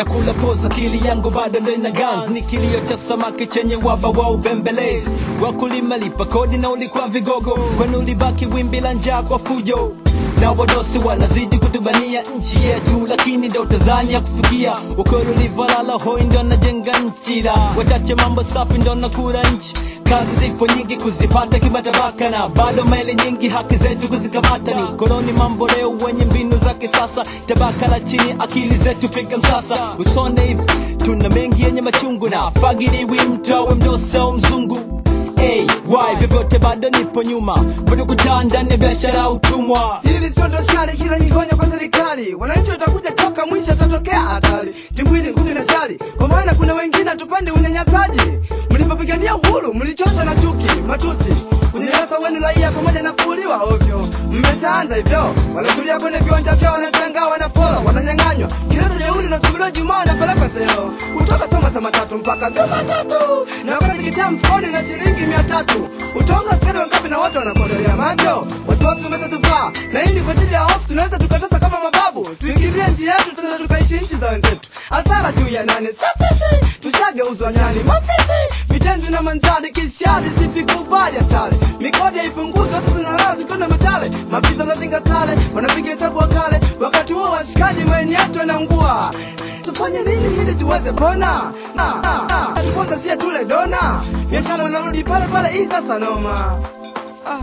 na kula poza, akili yangu bado ndo ina gas, ni kilio cha samaki chenye waba wa ubembelezi. Wakulima lipa kodi na ulikuwa vigogo, kwani ulibaki wimbi la njaa kwa fujo na wadosi wanazidi kutubania nchi yetu, lakini ndo Tanzania kufikia ukweli ulivyolala hoi ndo najenga nchi, la wachache mambo safi ndo nakura nchi. Kazi zipo nyingi kuzipata kimatabaka, na bado maili nyingi haki zetu kuzikamata. Ni koloni mambo leo wenye mbinu za kisasa, tabaka la chini akili zetu piga msasa. Usone hivi tuna mengi yenye machungu, na fagiliwi mtu awe mdosi au mzungu Hey, why vyovyote bado nipo nyuma, bado kutaa ndani ya biashara utumwa. Hili sio ndo shari, kila ni honya kwa serikali. Wananchi watakuja toka mwisho, tatokea hatari. Timbwili nguvu na shari, kwa maana kuna wengine hatupende unyanyasaji. Mlipopigania uhuru mlichoshwa na chuki, matusi, kunyanyasa wenu raia pamoja na kuuliwa ovyo. Mmeshaanza hivyo, wanatulia kwenye viwanja vyao, wanashangaa, wanapora, wananyang'anywa. Kidato jeuri na subira Jumaa wanapelekwa seo, kutoka soma saa matatu mpaka Jumatatu, na wakati kitaa mfukoni na shilingi mia tatu. Utaonga askari wangapi na wote wanakuondolea macho? Wasiwasi umeshatuvaa, na hii ni kwa ajili ya hofu, tunaweza tukatosa kama mababu, tuingilie nchi yetu, tunaweza tukaishi nchi za wenzetu. Hasara juu ya nani? Sisi tushageuzwa nyani, mafisi vitenzi na manzari, kishari sivikubali hatari, mikodi haipunguzwa, watu zinalala tukiona matale, maafisa wanatinga sare, wanapiga hesabu wakale, wakati huo washikaji maeni yetu yanaungua. Tufanye nini ili tuweze pona? Tuponza sie tule dona, biashara wanarudi pale pale, hii sasa noma. Ah.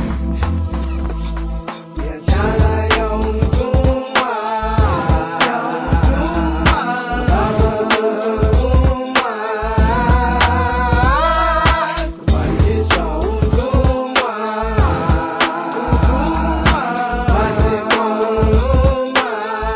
Biashara ya utumwa, ya utumwa, kufanyishwa utumwa, pasipo huruma.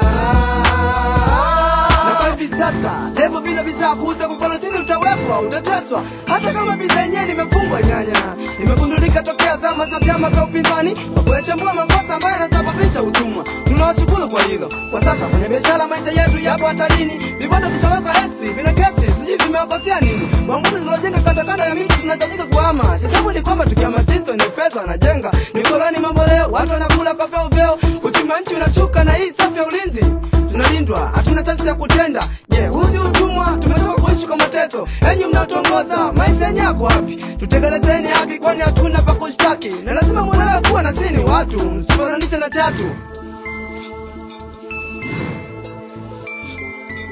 Na kwa hivi sasa levo bila bidhaa kuuza kwa karantini utawekwa, utateswa. Hata kama bidhaa yenyewe nimefungwa nyanya, imegundulika tokea zama za vyama vya upinzani kwa kuyachambua makosa ambayo yanasababisha utumwa. Tunawashukuru kwa hilo. Kwa sasa kwenye biashara, maisha yetu yapo hatarini. Vibanda vitawekwa eti vina geti, sijui vimewakosea nini. Wanguzi zinajenga kando kando ya mito, tunahitajika kuhama. Sababu ni kwamba tukihamasisha wenye fedha wanajenga, ni koloni mambo leo, watu wanakula kwa vyao vyao, uchumi wa nchi unashuka, na hii safu ya ulinzi tunalindwa, hatuna chansi ya kutenda. Je, huu si utumwa? Tumetoka kuishi kwa mateso. Enyi mnaotongoza, maisha yenye yako wapi? Tutekelezeni haki, kwani hatuna pa kushtaki, na lazima mwelewe kuwa na sisi ni watu, msifananishe na chatu.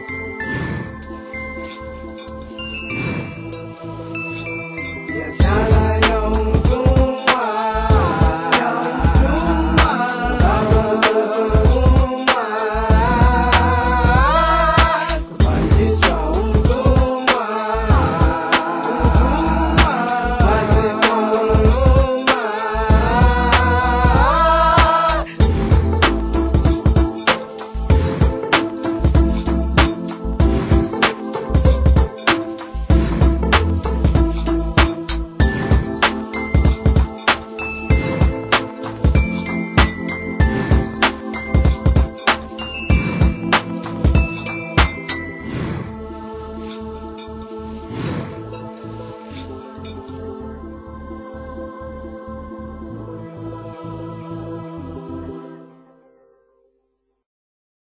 Biashara